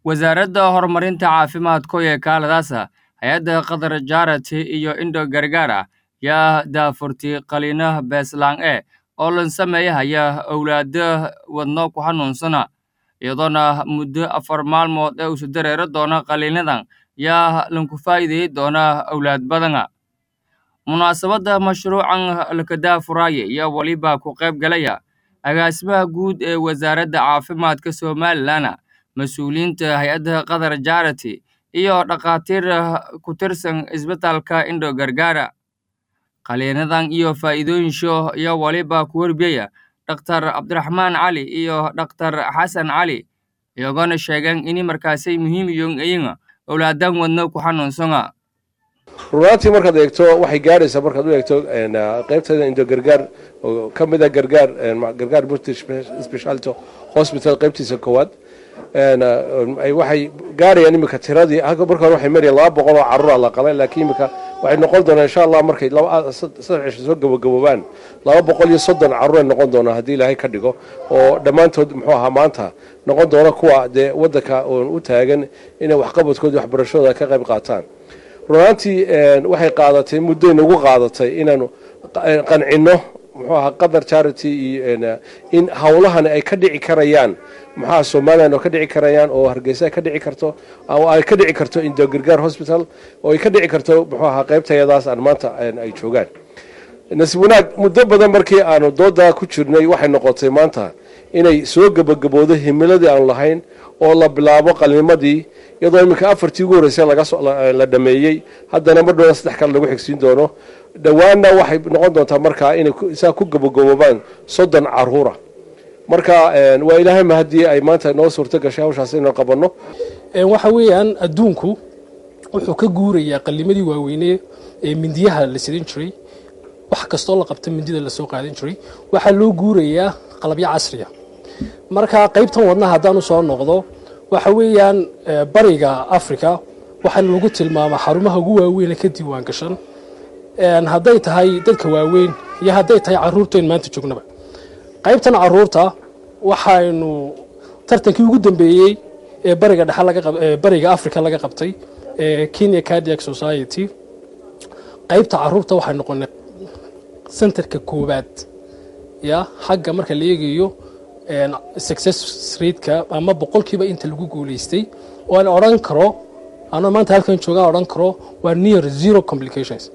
wasaaradda horumarinta caafimaadka ee kaaladaasa hay-adda qatar jarati iyo indo gargaara yaa daafurtay qaliino beeslaan e oo lan sameeyahaya owlaado wadno ku xanuunsana iyadoona muddo afar maalmood ee usu dareero doona qaliinadan yaa lanku faa'iideey doona owlaad badana munaasabadda mashruucan laka daafuraaye iyo weliba ku qayb galaya agaasimaha guud ee wasaaradda caafimaadka somalilan mas-uuliyiinta hay-adda qatar jarati iyo dhakhaatiir ku tirsan isbitaalka indo gargaara qaliinadan iyo faa'iidooyinsho iyo weliba ku warbiyaya dhaktar cabdiraxmaan cali iyo dhaktar xasan cali iyagona sheegeen ini markaasay muhiim iyon iyaga owlaadan wadno ku xanuunsana runaantii markaad eegto waxay gaadhaysaa markaad u eegto qaybteeda indo gargaar oo ka mid a gargaar gargaar british speciality hospital qaybtiisa koowaad waxay gaadhayaan iminka tiradii marka hore waxay marayaan laba boqol oo carruura la qalay laakiin iminka waxay noqon doonaa insha allah markay saddex cisho soo gabagaboobaan laba boqol iyo soddon carruur ay noqon doonaa haddii ilaahay ka dhigo oo dhammaantood muxuu ahaa maanta noqon doona kuwa dee waddanka oon u taagan inay waxqabadkooda waxbarashadooda ka qayb qaataan runaantii waxay qaadatay muddoy nagu qaadatay inaanu qancinno muxuu ahaa qatar charity iyo in howlahani ay ka dhici karayaan muxuaha somalilan oo ka dhici karayaan oo hargeysa ay ka dhici karto oo ay ka dhici karto indo gargaar hospital oo ay ka dhici karto muxuu ahaa qaybtayadaas aan maanta ay joogaan nasiib wanaag muddo badan markii aanu doodaa ku jirnay waxay noqotay maanta inay soo gebagaboodo himiladii aanu lahayn oo la bilaabo qalnimadii iyadoo iminka afartii ugu horreysay la dhameeyey haddana mar dhowna saddex kale lagu xigsiin doono dhowaanna waxay noqon doontaa markaa inay saa ku gabagaboobaan soddon caruura marka waa ilaahay ma haddii ay maanta noo suurto gashay hawshaas inaan qabanno waxa weeyaan adduunku wuxuu ka guurayaa qalimadii waaweyne ee mindiyaha la sidan jiray wax kastoo la qabta mindida lasoo qaadan jiray waxaa loo guurayaa qalabyo casriya marka qaybtan wadnaha haddaan usoo noqdo waxa weeyaan bariga africa waxaana lagu tilmaamaa xarumaha ugu waaweyne ka diiwaan gashan hadday tahay dadka waaweyn iyo hadday tahay caruurtayn maanta joognaba qaybtan caruurta waxaynu tartankii ugu dambeeyey ee bariga dhexe bariga africa laga qabtay ee kenya cardiac society qaybta caruurta waxay noqonay centerka koowaad ya xagga marka la eegayo success rateka ama boqolkiiba inta lagu guulaystay oo aan odhan karo anoo maanta halkan joogaan odhan karo waa near zero complications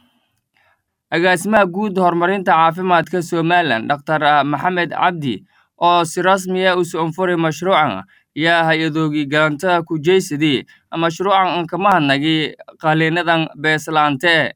agaasimaha guud horumarinta caafimaadka somalilan dhaktar maxamed cabdi oo si rasmiya u soonfuray mashruucan yaa hay-adoogii galanta ku jeysadii mashruucan kama hadnagi qaliinadan beeslaante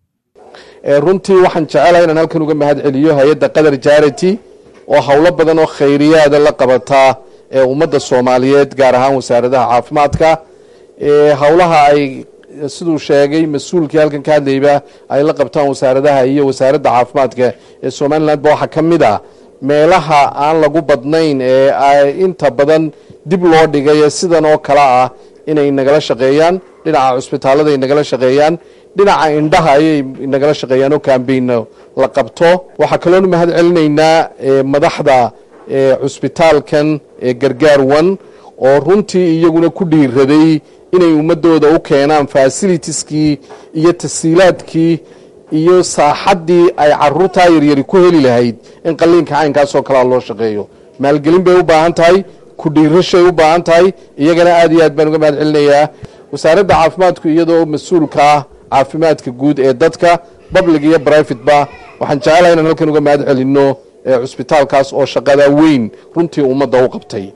runtii waxaan jecelahay inaan halkan uga mahad celiyo hay-adda qatar jarity oo howlo badan oo khayriyaada la qabataa ee ummadda soomaaliyeed gaar ahaan wasaaradaha caafimaadka howlaha ay siduu sheegay mas-uulkii halkan ka hadlayba ay la qabtaan wasaaradaha iyo wasaaradda caafimaadka ee somalilandba waxaa ka mid ah meelaha aan lagu badnayn ee ay inta badan dib loo dhigay sidan oo kale ah inay nagala shaqeeyaan dhinaca cusbitaalada ay nagala shaqeeyaan dhinaca indhaha ayay nagala shaqeeyaan oo kambayno la qabto waxaa kaloonu mahad celinaynaa madaxda cusbitaalkan ee gargaar wan oo runtii iyaguna ku dhiiraday inay ummadooda u keenaan fasilitieskii iyo tasiilaadkii iyo saaxaddii ay caruurtaa yaryari ku heli lahayd in qaliinka caynkaasoo kalea loo shaqeeyo maalgelin bay u baahan tahay ku dhiirashay u baahan tahay iyagana aad iyo aad baan uga mahad celinayaa wasaaradda caafimaadku iyadoo mas-uulka ah caafimaadka guud ee dadka public iyo brivateba waxaan jecelahay inaan halkan uga mahad celinno cusbitaalkaas oo shaqada weyn runtii ummadda u qabtay